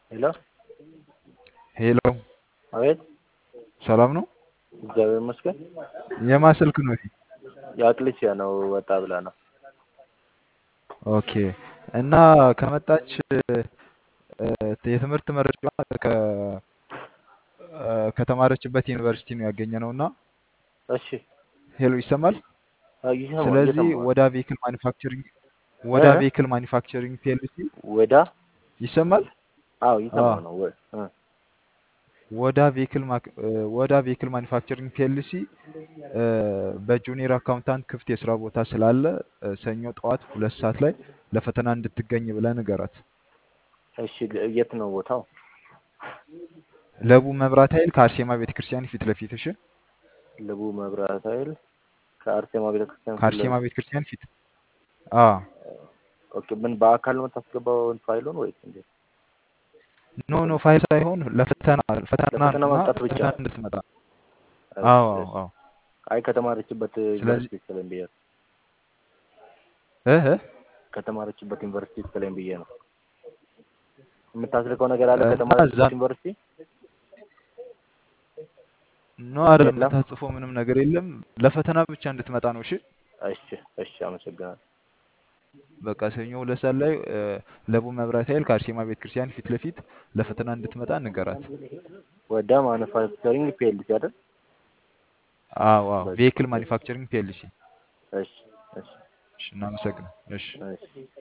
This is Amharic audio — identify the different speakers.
Speaker 1: ሄሎ
Speaker 2: ሄሎ
Speaker 1: አቤት፣
Speaker 2: ሰላም ነው?
Speaker 1: እግዚአብሔር ይመስገን።
Speaker 2: የማን ስልክ ነው ይሄ?
Speaker 1: የአቅልሲያ ነው ወጣ ብላ ነው።
Speaker 2: ኦኬ። እና ከመጣች እ፣ የትምህርት መረጃ ከተማረችበት ዩኒቨርሲቲ ነው ያገኘ ነው እና
Speaker 1: እሺ፣
Speaker 2: ሄሎ ይሰማል?
Speaker 1: አዎ፣ ይሰማል፣
Speaker 2: ስለዚህ
Speaker 1: እየሰማሁ ነው።
Speaker 2: ወዳ ቬሂክል ማኒፋክቸሪንግ ወዳ
Speaker 1: እ?
Speaker 2: ቬሂክል ማኒፋክቸሪንግ ፒኤልሲ
Speaker 1: ወዳ
Speaker 2: ይሰማል?
Speaker 1: አዎ፣
Speaker 2: አዎ
Speaker 1: እየሰማሁ ነው። ወ- እ፣
Speaker 2: ወዳ ቬሂክል ማክ- እ፣ ወዳ ቬሂክል ማኒፋክቸሪንግ ፒኤልሲ በጁኒየር አካውንታንት ክፍት የስራ ቦታ ስላለ እ፣ ሰኞ ጠዋት ሁለት ሰዓት ላይ ለፈተና እንድትገኝ ብለህ ንገራት።
Speaker 1: እሺ፣ የት ነው ቦታው?
Speaker 2: ለቡ መብራት ኃይል ከአርሴማ ቤተክርስቲያን ፊት ለፊት እሺ።
Speaker 1: ልቡ መብራት ኃይል ከአርሴማ ቤተክርስቲያን ፊት
Speaker 2: ከአርሴማ
Speaker 1: ለፊት።
Speaker 2: ቤተክርስቲያን ፊት አዎ
Speaker 1: ኦኬ፣ ምን በአካል ነው የምታስገባው ፋይሉን ወይስ እንዴት?
Speaker 2: ኖ ኖ ፋይል ሳይሆን ለፈተና ፈተና
Speaker 1: ለፈተና
Speaker 2: እና
Speaker 1: መምጣት ብቻ።
Speaker 2: ፈተና እንድትመጣ
Speaker 1: እሺ፣
Speaker 2: አዎ አዎ
Speaker 1: እሺ።
Speaker 2: አዎ
Speaker 1: አይ ከተማረችበት
Speaker 2: ስለዚህ
Speaker 1: ዩኒቨርሲቲ ስለኝ ብዬ ነው።
Speaker 2: እህ
Speaker 1: ከተማረችበት ዩኒቨርሲቲ ስለኝ ብዬ ነው። የምታስልከው ነገር አለ
Speaker 2: እና እዛ
Speaker 1: ከተማረችበት ዩኒቨርሲቲ?
Speaker 2: ኖ አይደለም
Speaker 1: የለም።
Speaker 2: የምታጽፈው ምንም ነገር የለም። ለፈተና ብቻ እንድትመጣ ነው እሺ።
Speaker 1: እሺ፣ እሺ፣ አመሰግናለሁ።
Speaker 2: በቃ ሰኞ ሁለት ሰዓት ላይ እ፣ ለቡ መብራት ኃይል ከአርሴማ ቤተክርስቲያን ፊት ለፊት ለፈተና እንድትመጣ ንገራት።
Speaker 1: ወዳ ማኑፋክቸሪንግ ፒኤልሲ አይደል?
Speaker 2: አዎ አዎ
Speaker 1: በቃ
Speaker 2: ቬሂክል ማኒፋክቸሪንግ ፒኤልሲ።
Speaker 1: እሺ፣ እሺ፣
Speaker 2: እሺ እናመሰግን። እሺ
Speaker 1: እሺ።